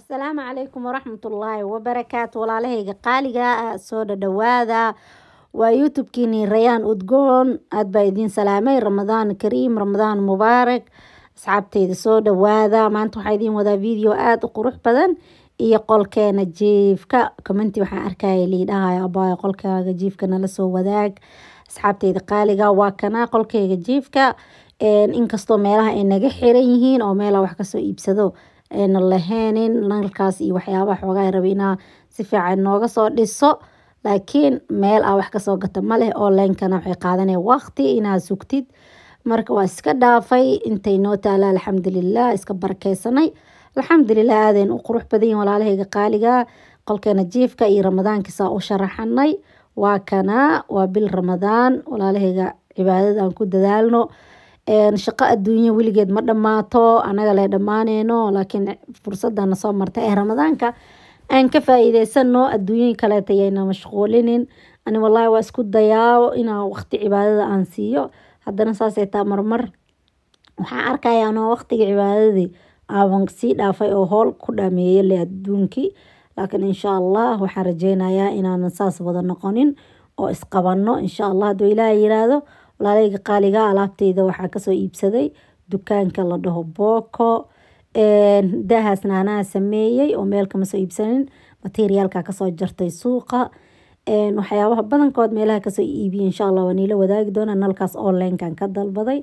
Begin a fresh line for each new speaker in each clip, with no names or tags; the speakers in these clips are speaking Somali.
asalaamu calaykum waraxmatullaahi wabarakaatu walaalahayga qaaliga ah soo dhadhawaada waa youtube-kiini rayaan udgoon aad baa idiin salaamay ramadaan kariim ramadaan mubaarak asxaabteyda soo dhawaada maanta waxaa idiin wadaa video aada u qurux badan iyo qolkeena jiifka commenti waxaan arkaya liidhahayo abaayo qolkaaga jiifka nala soo wadaag asxaabteyda qaaliga waa kana qolkeyga jiifka inkastoo meelaha ay naga xiran yihiin oo meelaha wax kasoo iibsado ayna laheenin nalkaas iyo waxyaabaha xoogaa rabi inaa si fiican nooga soo dhiso laakiin meel aa wax kasoo gata maleh onlinekana waxay qaadanaya waqti inaa sugtid marka waa iska dhaafay intay noo taala alxamdulilah iska barakeysanay alxamdulilah aadayn u qurux badan yihin walaalahayga qaaliga qolkeena jiifka iyo ramadaankiisaa u sharaxanay waa kana waa bil ramadaan walaalahayga cibaadada aan ku dadaalno shaqo adduunyo weligeed ma dhammaato anaga le dhammaaneyno laakiin fursadana soo marta ee ramadaanka aan ka faa-iideysano adduunyoyin kaleeta yayna mashquulinin ani wallaahi waa isku dayaa inaa waqti cibaadada aan siiyo haddana saasay taa marmar waxaan arkaya anoo waqtiga cibaadadii aaban sii dhaafay oo howl ku dhameeye le adduunkii laakiin insha allah waxaan rajeynayaa inaanan saas wada noqonin oo isqabano insha allah hadduu ilaaha yiraahdo walaaleyga qaaliga alaabteyda waxaa kasoo iibsaday dukaanka la dhaho booko daahaasna anaa sameeyey oo meel kama soo iibsanin materiaalka kasoo jartay suuqa waxyaabaha badankood meelaha kasoo iibiya insha allah waa niila wadaagi doona nalkaas onlinekan ka dalbaday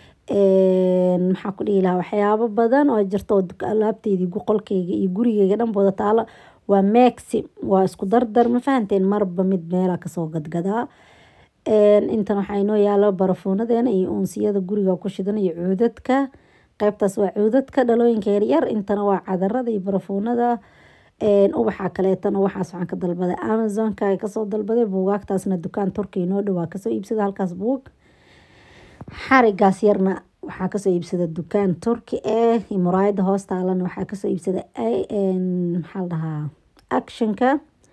maxaa ku dhihi lahaa waxyaabo badan oo jirta oo alaabteydii qolkeyga iyo gurigeyga dhan wada taalo waa maxi waa isku dardar ma fahanteen marba mid meela kasoo gadgadaa intan waxaa inoo yaalo barafuunadeena iyo unsiyada guriga ku shidan iyo cuudadka qeybtaas waa cuudadka dhalooyinka yaryar intana waa cadarada iyo barafuunada ubaxa kaleetana waxaas waxaan ka dalbaday amazonka kasoo dalbaday buugaagtaasna dukaan turki inoo dhowaa kasoo iibsada halkaas buug xarigaas yarna waxaa kasoo iibsada dukaan turki eh muraayada hoostaalana waxaa kasoo iibsada maxaa la dhahaa actionka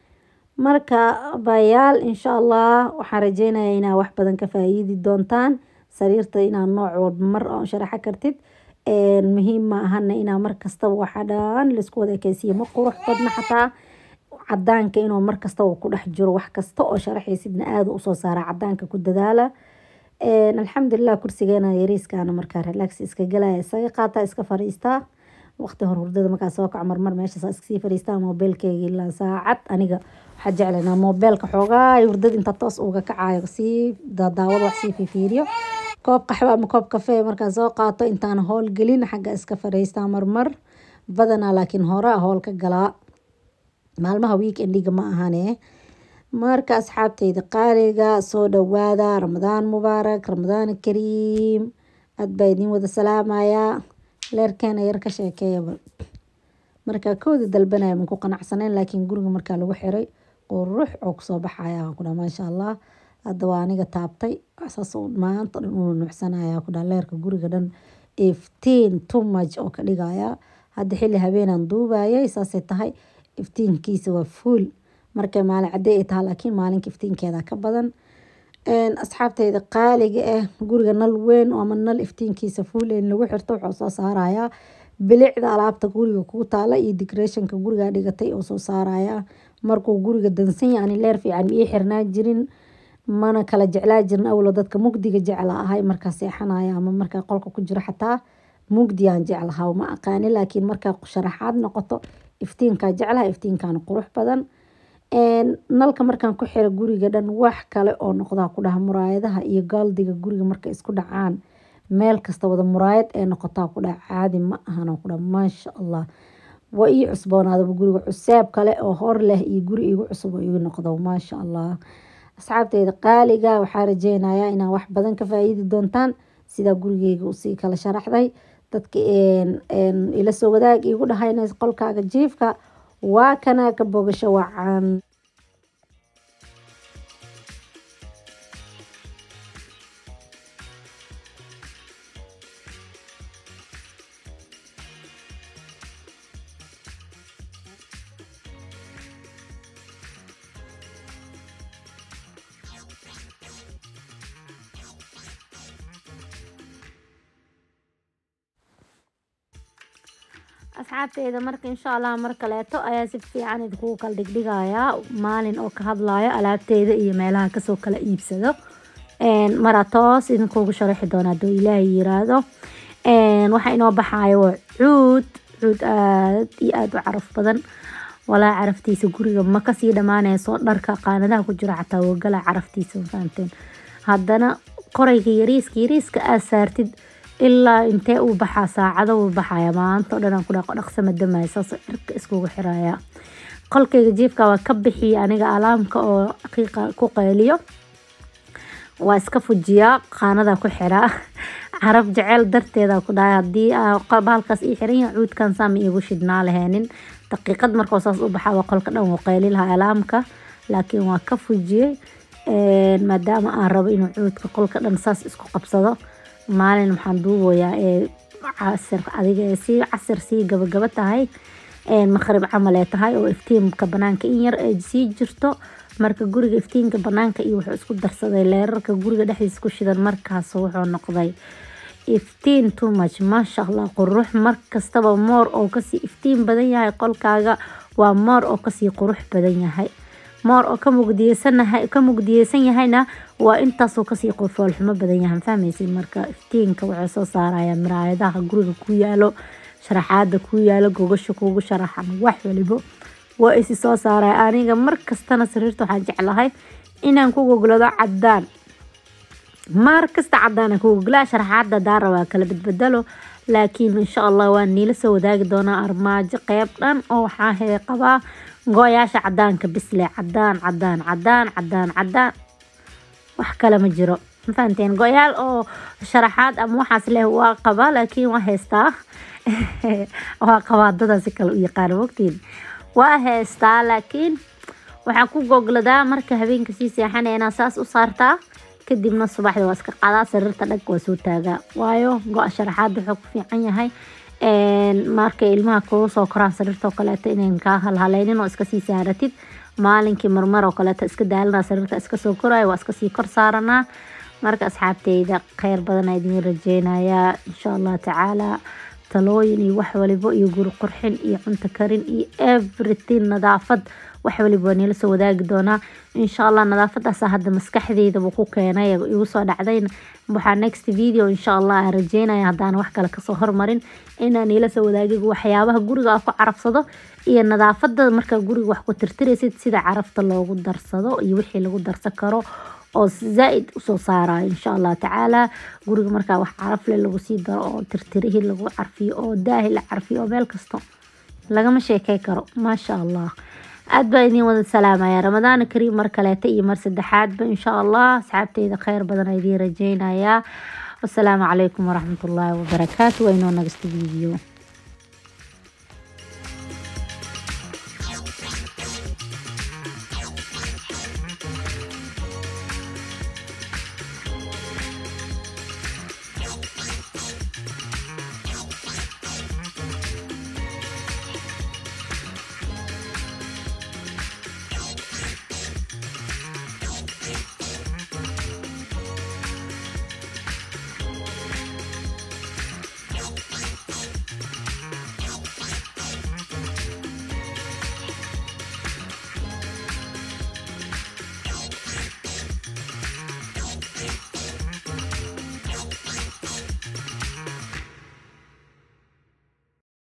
marka bayaal insha allah waxaan rajeynaya inaa wax badan ka faa-iidi doontaan sariirta inaa nooc walba mar oo sharaxo kartid muhiim ma ahana inaa markastaba waxa dhan laisku wada ekeysiiyo ma qurux badna xataa cadaanka inuu markastaba ku dhex jiro wax kasta oo sharaxaysidna aada usoo saara cadaanka ku dadaala alxamdulilah kursigeena yariiskaana markaa relax iska galaya isaga qaataa iska fariistaa waqti hor hurdada markaa soo kaco marmar meeshaas iskasii fariistaa mobeelkeyga ilaa saacad aniga waxaa jeclanaa mobeelka xoogaa hurdada inta toos uga kacayo sii daawada wax sii fifiiriyo koob qaxwo ama koob kafee markaa soo qaato intaan howl gelin xagga iska fariistaa marmar badanaa laakiin horaa howl ka galaa maalmaha weekendiga ma ahane marka asxaabteyda qaaliga soo dhawaada ramadaan mubaarak ramadaan kariim aad baa idiin wada salaamayaa leerkeena yar ka sheekeeyaba markaa kooda dalbanaya man ku qanacsaneyn laakiin guriga markaa lagu xiray qurux oo kusoo baxaya kudha maasha allah hadda waa aniga taabtay saas maanta dhan uu nuucsanaya kudha leerka guriga dhan iftiin tumaj oo ka dhigaya hadda xilli habeenaan duubayay saasay tahay iftiinkiisa waa fuul markay maalin cadey ay tahay laakiin maalinka iftiinkeeda ka badan asxaabteyda qaaliga ah guriga nal weyn ama nal iftiinkiisa fuul in lagu xirto wuxuu soo saarayaa bilicda alaabta guriga kuu taala iyo decorationka guriga dhigatay oo soo saaraya markuu guriga dansan yahay ani leer fiican ii xirnaa jirin mana kala jeclaa jirin awlo dadka mugdiga jecla ahay markaa seexanaya ama markaa qolka ku jiro xataa mugdiyaan jeclaha ma aqaani laakiin markaa sharaxaad noqoto iftiinkaa jeclaha iftiinkaana qurux badan nalka markaan ku xiro guriga dhan wax kale oo noqdaa ku dhaha muraayadaha iyo gaaldiga guriga markay isku dhacaan meel kasta wada muraayad ee noqotaa ku dhaha caadi ma ahan ku dhaha maasha allah waa ii cusboonaadaba guriga cuseeb kale oo hor leh iyo guri igu cusub oo igu noqdo maasha allah asxaabteyda qaaliga waxaa rajeynayaa inaa wax badan ka faa-iidi doontaan sidaa gurigeyga usii kala sharaxday dadka ila soo wadaag igu dhahayna qolkaaga jiifka waa kanaa ka bogasho wacan asxaabteyda marka insha allah mar kaleeto ayaa si fiican idinkugu kala dhigdhigayaa maalin oo ka hadlayo alaabteyda iyo meelaha kasoo kala iibsado maraa toos idinkugu sharaxi doona haduu ilaahay yiraahdo waxaa inoo baxayo waa cuud cuud aad iyo aada u caraf badan walaa caraftiisa guriga ma kasii dhamaaneyso dharka qaanadaha ku jira xataa wagala caraftiisa mafahamteen haddana qorayga yariiska yariiska aad saartid ilaa intee uu baxaa saacado uu baxaya maanta o dhan aan ku dhaqo dhaqsama damaya saasoo cirka iskugu xiraya qolkayga jiifka waa ka bixiya aniga alaamka oo qiiqa ku qayliyo waa iska fujiyaa qaanada ku xiraa carab jeceel darteeda ku dhahay haddii bahalkaas ii xiran yahay cuudkan saama iigu shidhnaa laheenin daqiiqad markoo saas u baxaa waa qolka dhan wuu qayli lahaa alaamka laakiin waa ka fujiyey maadaama aan rabo inuu cuudka qolka dhan saas isku qabsado maalin waxaan duubayaa ee casir adiga ee sii casir sii gabagaba tahay maqrib camal ee tahay oo iftiinka banaanka in yar ay sii jirto marka guriga iftiinka banaanka iyo wuxuu isku darsaday leerarka guriga dhexdiisa ku shidan markaas wuxuu noqday iftiin too much maasha allah qurux markastaba moor oo kasii iftiin badan yahay qolkaaga waa moor oo kasii qurux badan yahay moor oo ka mugdiyeysannahay ka mugdiyeysan yahayna waa intaasoo kasii foolxumo badan yahay fahmaysid marka iftiinka wuxuu soo saaraya miraayadaha guriga ku yaalo sharaxaada ku yaalo gogasha kuugu sharaxan wax walibo waa isi soo saaraya aniga markastana sariirta waxaan jeclahay inaan ku goglado cadaan maar kasta cadaan ku goglaa sharaxaada daara waa kala badbedelo laakiin insha allah waan niila soo wadaagi doonaa armaajo qeyb dhan oo waxaa hee qabaa go-yaasha cadaanka bisle cadaan cadaan cadaan cadaan cadaan wax kale ma jiro ma fahanteen go-yaal oo sharaxaad ama waxaas leh waa qabaa laakiin waa heystaa waa qabaa dadaasi kale u yaqaana wogtiin waa heystaa laakiin waxaan ku gogladaa marka habeenka sii seexanaya inaa saas u saartaa kadibna subaxda waa iska qadaa sariirta dhag waa soo taagaa waayo go-a sharaxaad wuxuu ku fiican yahay markay ilmaha kugu soo koraan sariirta oo kaleeto inayn kaa halhaleynin oo iska sii saaratid maalinkii marmar oo kaleeto iska daalanaa sariirta iska soo koraya waa iska sii kor saaranaa marka asxaabteyda kheyr badan aa idiin rajeynayaa insha allah tacaala talooyin iyo wax walibo iyo guri qurxin iyo cunto karin iyo everything nadaafad wax waliba waa niila soo wadaagi doonaa insha allah nadaafadaasa hadda maskaxdeydaba ku keenay igu soo dhacdayna waxaa next video insha allah aan rajeynaya haddaan wax kale kasoo hormarin inaan niila soo wadaagi waxyaabaha guriga aan ku carafsado iyo nadaafada markaa guriga wax ku tirtiraysid sida carafta loogu darsado iyo wixii lagu darsan karo oo zaa-id usoo saarayo insha allah tacaala guriga markaa wax carafle lagu sii daro oo tirtirihii lagu carfiyo oo daahi la carfiyo oo meel kasto lagama sheekey karo maasha allah aad baa idiin wada salaamaya ramadaan kariim mar kaleeta iyo mar saddexaadba insha allah asxaabteyda kheyr badan aa idiin rajeynayaa wasalaamu calaykum waraxmatullaahi wabarakaatu waa inoo nagasta video